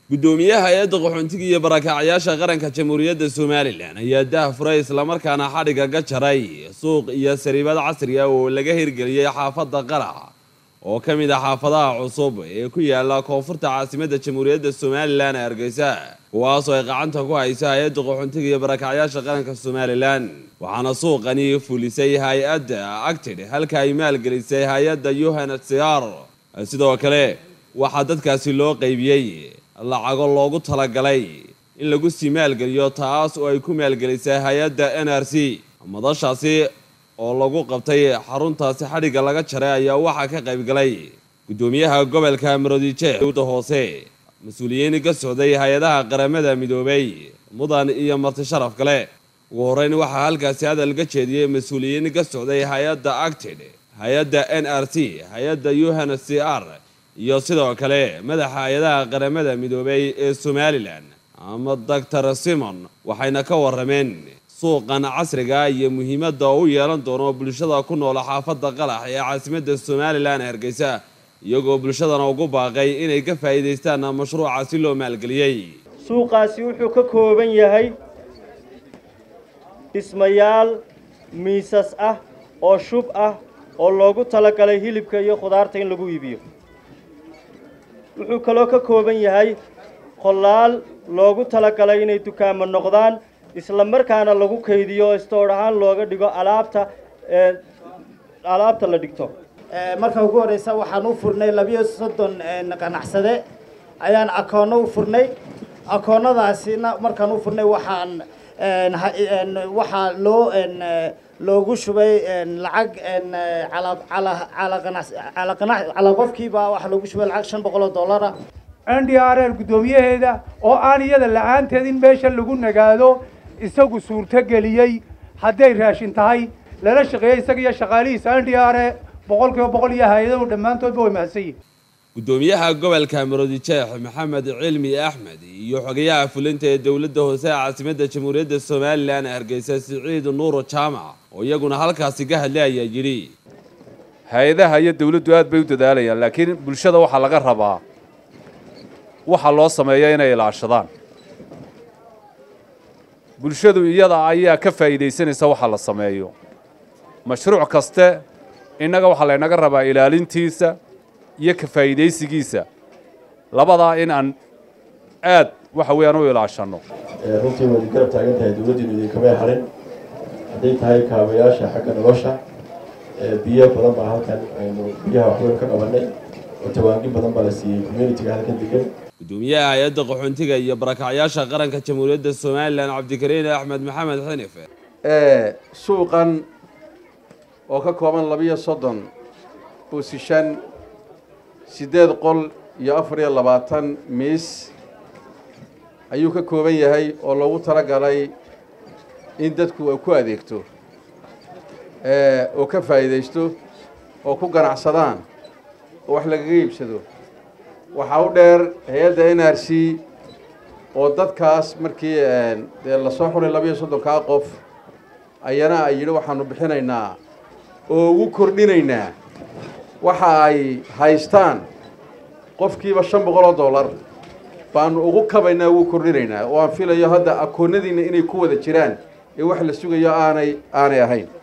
guddoomiyaha hay-adda qaxoontiga iyo barakaacayaasha qaranka jamhuuriyadda somalilan ayaa daah furay islamarkaana xadhigga ka jaray suuq iyo sariibad casri ah oo laga hirgeliyey xaafadda qarac oo ka mid ah xaafadaha cusub ee ku yaala koonfurta caasimadda jamhuuriyadda somalilan ee hargeysa kuwaasoo ay gacanta ku haysa hay-adda qaxoontiga iyo barakaacayaasha qaranka somalilan waxaana suuqani fulisay hay-adda acted halka ay maalgelisay hay-adda unhcr sidoo kale waxaa dadkaasi loo qaybiyey lacago loogu talagalay in lagu sii maalgeliyo taas oo ay ku maalgelisay hay-adda n r c madashaasi oo lagu qabtay xaruntaasi xadhigga laga jaray ayaa waxaa ka qaybgalay guddoomiyaha gobolka maroodiije dowda hoose mas-uuliyiin ka socday hay-adaha qaramada midoobay mudan iyo marti sharaf kale ugu horeyn waxaa halkaasi hadal ka jeediyey mas-uuliyiin ka socday hay-adda acted hay-adda n r c hay-adda unhcr iyo sidoo kale madaxa hay-adaha qaramada midoobay ee somalilan ama doctor simon waxayna ka warameen suuqan casriga iyo muhiimadda u yeelan doono bulshada ku nool xaafadda qalax ee caasimadda somalilan ee hargeysa iyagoo bulshadana ugu baaqay inay ka faa'iidaystaan mashruuca si loo maalgeliyey suuqaasi wuxuu ka kooban yahay dhismayaal miisas ah oo shub ah oo loogu talagalay hilibka iyo khudaarta in lagu iibiyo wuxuu kaloo ka kooban yahay qollaal loogu talagalay inay dukaamo noqdaan isla markaana lagu kaydiyo oo stoor ahaan looga dhigo alaabta alaabta la dhigto marka ugu horreysa waxaan u furnay labiyo soddon qanacsade ayaan akoonno u furnay akoonnadaasina markaan u furnay waxaan waxaa loo loogu shubay lacag calaa qofkiiba waxaa loogu shubay lacag shan boqol oo dollara n d r l guddoomiyaheeda oo aan iyada la-aanteed in meesha lagu nagaado isagu suurto geliyey hadday raashin tahay lala shaqeeyey isaga iyo shaqaalihiisa n d r e boqol kiiba boqol iyo hay-adahu dhammaantoodba way mahadsan yihin guddoomiyaha gobolka maroodijeex maxamed cilmi axmed iyo xogayaha fulinta ee dowladda hoose ee caasimadda jamhuuriyadda somalilan ee hargeysa siciid nuuro jaamac oo iyaguna halkaasi ka hadlay ayaa yidhi hay-adaha iyo dawladdu aad bay u dadaalayaan laakiin bulshada waxaa laga rabaa waxa loo sameeya inay ilaashadaan bulshadu iyada ayaa ka faa'iidaysanaysa waxa la sameeyo mashruuc kaste innaga waxaa laynaga rabaa ilaalintiisa iyo ka faa'iidaysigiisa labadaa in aan aad waxa weeyaan u ilaashanno runtii waydi garab taagan tahay dowladdiinu idinkamay harin hadday tahay kaabayaasha xagga nolosha biyo badan baa halkan aynu biyaha waxweyn ka qabannay oo tawaangin badan baa la siiyey communitiga halkan degan guddoomiyaha hay-adda qaxoontiga iyo barakacyaasha qaranka jamhuuriyadda somalilan cabdikariin axmed maxamed xinife suuqan oo ka kooban labiyo soddon boosishan siddeed qol iyo afar iyo labaatan miis ayuu ka kooban yahay oo loogu talagalay in dadku ay ku adeegto oo ka faa'iidaysto oo ku ganacsadaan oo wax lagaga iibsado waxaa u dheer hay-adda n r c oo dadkaas markii dee lasoo xuray labiyo soddonkaa qof ayana ay yidhi waxaanu bixinaynaa oo ugu kordhinaynaa waxa ay haystaan qofkiiba shan boqol oo dollar baanu ugu kabaynaa ugu kordhinaynaa oo aan filayo hadda akoonnadiinna inay ku wada jiraan ee wax la sugayo aanay aanay ahayn